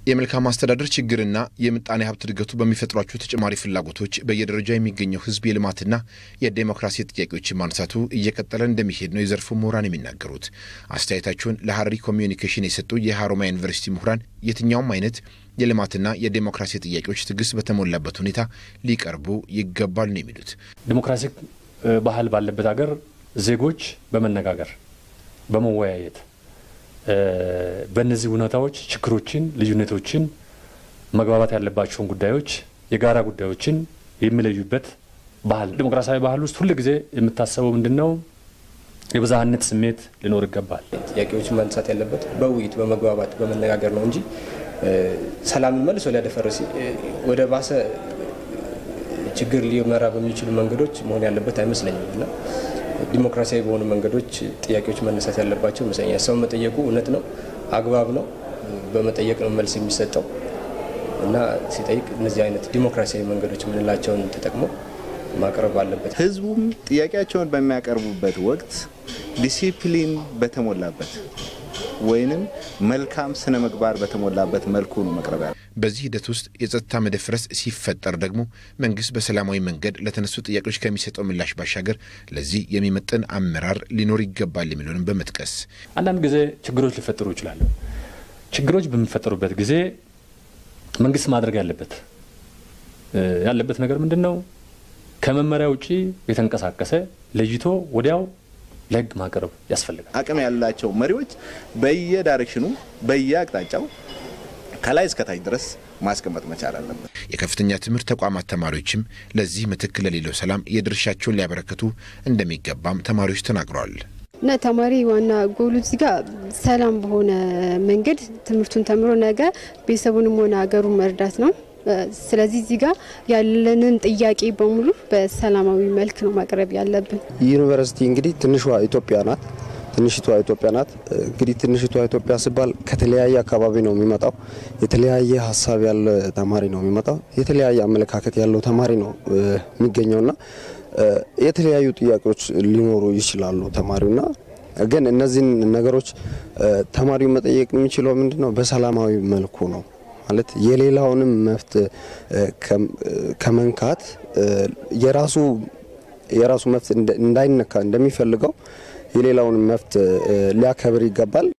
የመልካም አስተዳደር ችግርና የምጣኔ ሀብት እድገቱ በሚፈጥሯቸው ተጨማሪ ፍላጎቶች በየደረጃ የሚገኘው ሕዝብ የልማትና የዴሞክራሲ ጥያቄዎችን ማንሳቱ እየቀጠለ እንደሚሄድ ነው የዘርፉ ምሁራን የሚናገሩት። አስተያየታቸውን ለሀረሪ ኮሚዩኒኬሽን የሰጡ የሀሮማያ ዩኒቨርሲቲ ምሁራን የትኛውም አይነት የልማትና የዴሞክራሲ ጥያቄዎች ትዕግስት በተሞላበት ሁኔታ ሊቀርቡ ይገባል ነው የሚሉት። ዲሞክራሲ ባህል ባለበት ሀገር ዜጎች በመነጋገር በመወያየት በእነዚህ ሁኔታዎች ችግሮችን፣ ልዩነቶችን፣ መግባባት ያለባቸውን ጉዳዮች፣ የጋራ ጉዳዮችን የሚለዩበት ባህል ዲሞክራሲያዊ ባህል ውስጥ ሁል ጊዜ የምታሰበው ምንድን ነው? የብዝሃነት ስሜት ሊኖር ይገባል። ጥያቄዎች ማንሳት ያለበት በውይይት በመግባባት በመነጋገር ነው እንጂ ሰላምን መልሶ ሊያደፈርስ ወደ ባሰ ችግር ሊመራ በሚችሉ መንገዶች መሆን ያለበት አይመስለኝም እና ዲሞክራሲያዊ በሆኑ መንገዶች ጥያቄዎች መነሳት ያለባቸው ይመስለኛል። ሰው መጠየቁ እውነት ነው፣ አግባብ ነው። በመጠየቅ ነው መልስ የሚሰጠው እና ሲጠይቅ እነዚህ አይነት ዲሞክራሲያዊ መንገዶች የምንላቸውን ተጠቅሞ ማቅረብ አለበት። ህዝቡም ጥያቄያቸውን በሚያቀርቡበት ወቅት ዲሲፕሊን በተሞላበት ወይንም መልካም ስነ ምግባር በተሞላበት መልኩ ነው መቅረብ ያለ። በዚህ ሂደት ውስጥ የጸጥታ መደፍረስ ሲፈጠር ደግሞ መንግስት በሰላማዊ መንገድ ለተነሱ ጥያቄዎች ከሚሰጠው ምላሽ ባሻገር ለዚህ የሚመጥን አመራር ሊኖር ይገባል የሚለውንም በመጥቀስ አንዳንድ ጊዜ ችግሮች ሊፈጠሩ ይችላሉ። ችግሮች በሚፈጠሩበት ጊዜ መንግስት ማድረግ ያለበት ያለበት ነገር ምንድን ነው? ከመመሪያ ውጪ የተንቀሳቀሰ ለይቶ ወዲያው ለህግ ማቅረብ ያስፈልጋል። አቅም ያላቸው መሪዎች በየዳይሬክሽኑ በየአቅጣጫው ከላይ እስከታች ድረስ ማስቀመጥ መቻል አለበት። የከፍተኛ ትምህርት ተቋማት ተማሪዎችም ለዚህ ምትክ ለሌለው ሰላም የድርሻቸውን ሊያበረክቱ እንደሚገባም ተማሪዎች ተናግረዋል። እና ተማሪ ዋና ጎሉ እዚህ ጋር ሰላም በሆነ መንገድ ትምህርቱን ተምሮ ነገ ቤተሰቡንም ሆነ ሀገሩን መርዳት ነው። ስለዚህ እዚህ ጋር ያለንን ጥያቄ በሙሉ በሰላማዊ መልክ ነው ማቅረብ ያለብን። ዩኒቨርሲቲ እንግዲህ ትንሿ ኢትዮጵያ ናት። ትንሽቷ ኢትዮጵያ ናት። እንግዲህ ትንሽቷ ኢትዮጵያ ሲባል ከተለያየ አካባቢ ነው የሚመጣው። የተለያየ ሀሳብ ያለ ተማሪ ነው የሚመጣው። የተለያየ አመለካከት ያለው ተማሪ ነው የሚገኘውና የተለያዩ ጥያቄዎች ሊኖሩ ይችላሉ ተማሪውና ግን እነዚህን ነገሮች ተማሪው መጠየቅ የሚችለው ምንድን ነው በሰላማዊ መልኩ ነው ማለት የሌላውንም መብት ከመንካት የራሱ የራሱ መብት እንዳይነካ እንደሚፈልገው የሌላውን መብት ሊያከብር ይገባል።